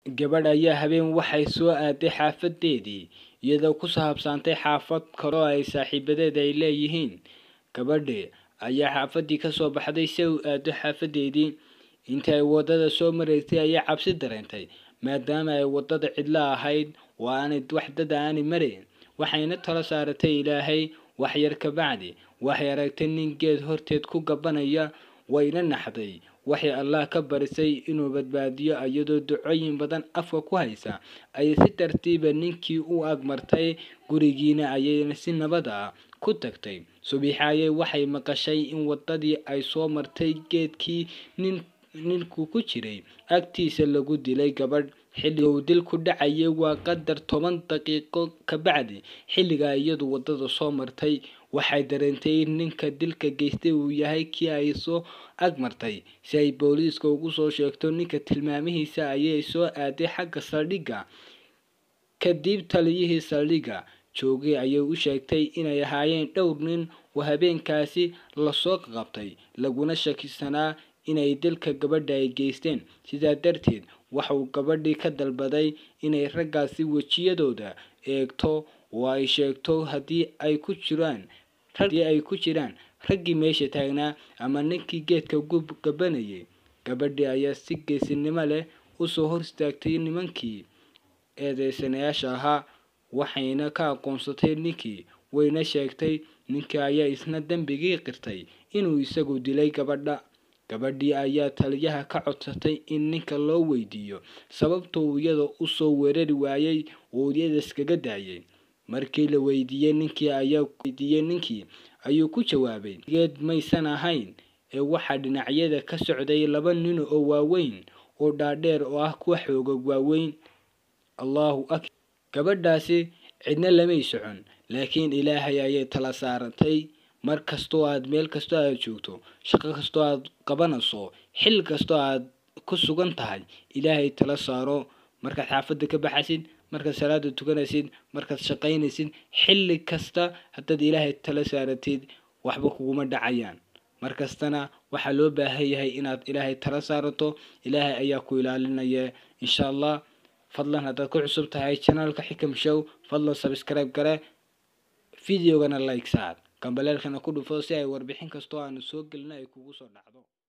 gabadh ayaa habeen waxay soo aaday xaafadeedii iyadoo ku sahabsaantay xaafad kaloo ay saaxiibadeed ay leeyihiin gabadhi ayaa xaafadii kasoo baxday si u aado xaafadeedii intii ay wadada soo maraysay ayaa cabsi dareentay maadaama ay wadada cidlo ahayd oo aanay wax dad aanay marayn waxayna talo saaratay ilaahay waxyar kabacdi waxay aragtay nin geed horteed ku gabanaya wayna naxday waxay allah ka barisay inuu badbaadiyo iyadoo ducooyin badan afka ku haysa ayay si tartiiba ninkii u agmartay gurigiina ayayna si nabad ah ku tagtay subixa ayay waxay maqashay in wadadii ay soo martay geedkii nin ninku ku jiray agtiisa lagu dilay gabadh xilliga uu dil ku dhacayay waa qadar toban daqiiqo kabacdi xilligaa iyadu wadada soo martay waxay dareentay in ninka dilka geystay uu yahay kii ay soo agmartay si ay booliiska ugu soo sheegto ninka tilmaamihiisa ayay soo aaday xagga saldhigga kadib taliyihii saldhigga joogay ayay u sheegtay inay ahaayeen dhowr nin oo habeenkaasi lasoo qabtay laguna shakisanaa inay dilka gabadha ay geysteen sidaa darteed waxauu gabadhii ka dalbaday inay raggaasi wejiyadooda eegto oo ay sheegto haddii ay ku jiraan haddii ay ku jiraan raggii meesha taagnaa ama ninkii geedka gabanayay gabadhii ayaa si geesinimo leh usoo hor istaagtay nimankii eedeysanayaasha ahaa waxayna ka aqoonsatay ninkii wayna sheegtay ninkii ayaa isna dembigii qirtay inuu isagu dilay gabadha gabadhii ayaa taliyaha ka codsatay in ninka loo weydiiyo sababta uu iyada usoo weerari waayey oo iyada iskaga daayay markii la weydiiyey ninkii ayaa weydiiyey ninkii ayuu ku jawaabay geed maysan ahayn ee waxaa dhinacyada ka socday laba nin oo waaweyn oo dhaadheer oo ah kuwa xoogag waaweyn allahu akbar gabadhaasi cidna lamay socon laakiin ilaahay ayay tala saaratay mar kastoo aad meel kastoo aad joogto shaqo kastoo aad qabanayso xil kastoo aad ku sugan tahay ilaahay tala saaro markaad xaafadda ka baxaysid markaad salaada tukanaysid markaad shaqaynaysid xilli kasta haddaad ilaahay tala saaratid waxba kuguma dhacayaan mar kastana waxaa loo baahan yahay inaad ilaahay tala saarato ilaahay ayaa ku ilaalinaya insha allah fadlan haddaad ku cusub tahay janaalka xikam show fadlan subscribe gare videogana like saar gambaleelkana ku dhufo si ay warbixin kastoo aanu soo gelina ay kugu soo dhacdo